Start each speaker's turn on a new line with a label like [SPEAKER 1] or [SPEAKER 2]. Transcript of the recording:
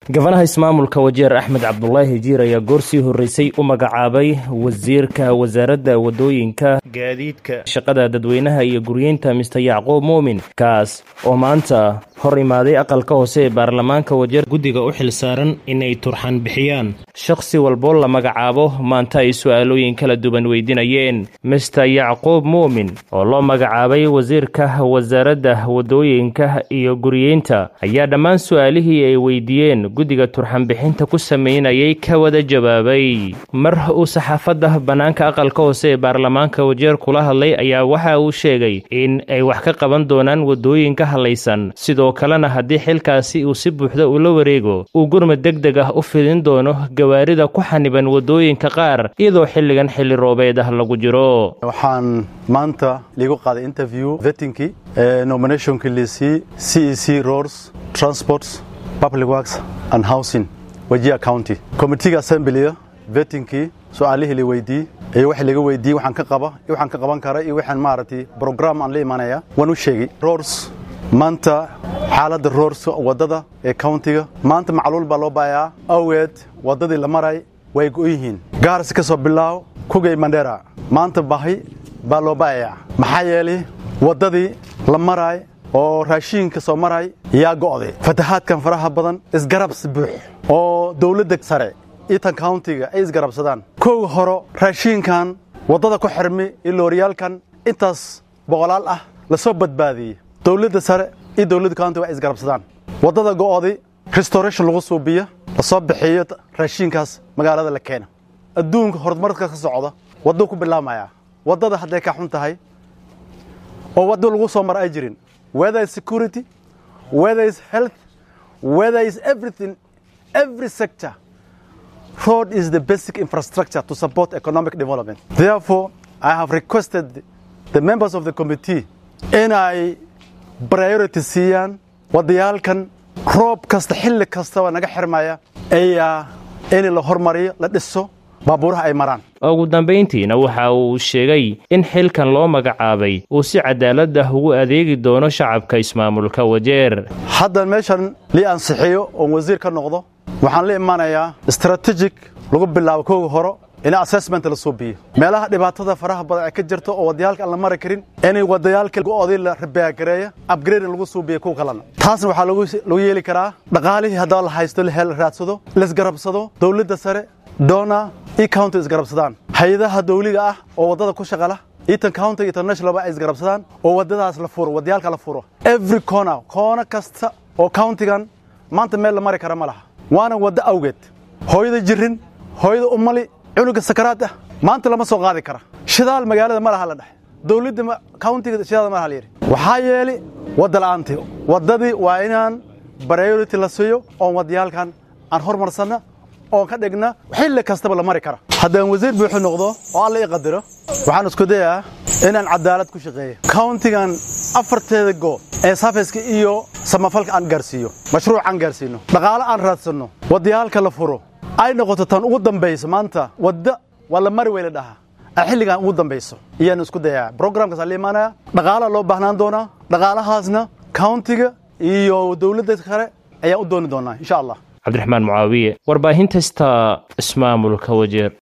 [SPEAKER 1] gabanaha ismaamulka wajeer axmed cabdulaahi jiir ayaa goor sii horreysay u magacaabay wasiirka wasaaradda waddooyinka gaadiidka shaqada dadweynaha iyo guryeynta mister yacquub muumin kaas oo maanta hor imaaday aqalka hoose ee baarlamaanka wajeer guddiga u xil saaran inay turxan bixiyaan shakhsi walboo la magacaabo maanta ay su'aalooyin kala duwan weydiinayeen mister yacquub muumin oo loo magacaabay wasiirka wasaaradda waddooyinka iyo guryeynta ayaa dhammaan su'aalihii ay weydiiyeen guddiga turxanbixinta ku sameynayay ka wada jawaabay mar uu saxaafadda bannaanka aqalka hoose ee baarlamaanka wajeer kula hadlay ayaa waxa uu sheegay in ay wax ka qaban doonaan waddooyinka hadlaysan sidoo kalena haddii xilkaasi uu si buuxda ula wareego uu gurmad deg deg ah u fidin doono gawaarida ku xaniban waddooyinka qaar iyadoo xilligan xilli roobeed ah lagu jiro
[SPEAKER 2] waxaan maanta liigu qaaday interview vettinkii nominationkii liisii c e c roads transports public works and housing wajia county committeega assemblyga vettinkii su-aalihii la weydiiyey iyo wixii laga weydiiyey waxaan ka qaba iyo waxaan ka qaban kara iyo waxaan maaragtay program aan la imanaya waan u sheegay roads maanta xaaladda roads waddada ee countiga maanta macluul baa loo baayaa awgeed waddadii la maray way go yihiin gaarsi ka soo bilaaw kugay mandera maanta bahi baa loo baayayaa maxaa yeelay waddadii la maraay oo raashiinka soo maray yaa go'day fatahaadkan faraha badan isgarabsi buux oo dawladda sare itan countiga ay isgarabsadaan kow horo raashiinkan waddada ku xirmi iyo looriyaalkan intaas boqolaal ah la soo badbaadiyey dawladda sare iyo dawladda countiga ay isgarabsadaan waddada go'oday restoration lagu suubiyo la soo bixiyo raashiinkaas magaalada la keena adduunka horumarka ka socda wadduu ku bilaabmayaa waddada hadday ka xun tahay oo waddo lagu soo mara ay jirin whether is security, whether is health, whether is everything, every sector. Road is the basic infrastructure to support economic development. Therefore, I have requested the members of the committee in ay priority siiyaan wadayaalkan roob kasta xilli kastaba naga xirmaya ayaa in la hormariyo la dhiso baabuuraha ay maraan
[SPEAKER 1] ugu dambayntiina waxa uu sheegay in xilkan loo magacaabay uu si cadaalad ah ugu adeegi doono shacabka ismaamulka wajeer
[SPEAKER 2] haddan meeshan lii ansixiyo oon wasiir ka noqdo waxaan la imanayaa strategic lagu bilaabo kooga horo in assessment la suubiyo meelaha dhibaatada faraha badan ay ka jirto oo wadayaalka aan la mari karin inay wadayaalka go'odii la rabaagareeya upgrading lagu suubiyo kuwa kalena taasna waxaa lagu yeeli karaa dhaqaalihii haddaba la haysto la raadsado laisgarabsado dawladda sare doona iyo county isgarabsadaan hay-adaha dawliga ah oo waddada ku shaqala eaton county internationalba ay isgarabsadaan oo waddadaas la furo waddayaalka la furo every corner koono kasta oo countigan maanta meel la mari kara ma laha waana waddo awgeed hooyada jirin hooyada umali cunuga sakaraad ah maanta lama soo qaadi kara shidaal magaalada ma laha la dhex dawladda countiga shidaal ma laha la yidhi waxaa yeeli wadda la'aantii waddadii waa inaan priority la siiyo oon waddayaalkan aan hormarsanna oon ka dhigna xilli kastaba la mari kara haddaan wasiir buuxu noqdo oo alla ii qadiro waxaan isku dayaa inaan cadaalad ku shaqeeyo countigan afarteeda goo ee safeska iyo samafalka aan gaarsiiyo mashruuc aan gaarsiino dhaqaale aan raadsanno waddayaalka la furo ay noqoto tan ugu dambayso maanta wadda waa la mari weyla dhahaa ay xilligan ugu dambayso iyaan isku dayaa programkaas la imaanaya dhaqaalaa loo baahnaan doonaa dhaqaalahaasna countiga iyo dawladda kale ayaan u dooni doonaa insha allah
[SPEAKER 1] cabdiraxmaan mucaawiye warbaahinta sta ismaamulka wajeer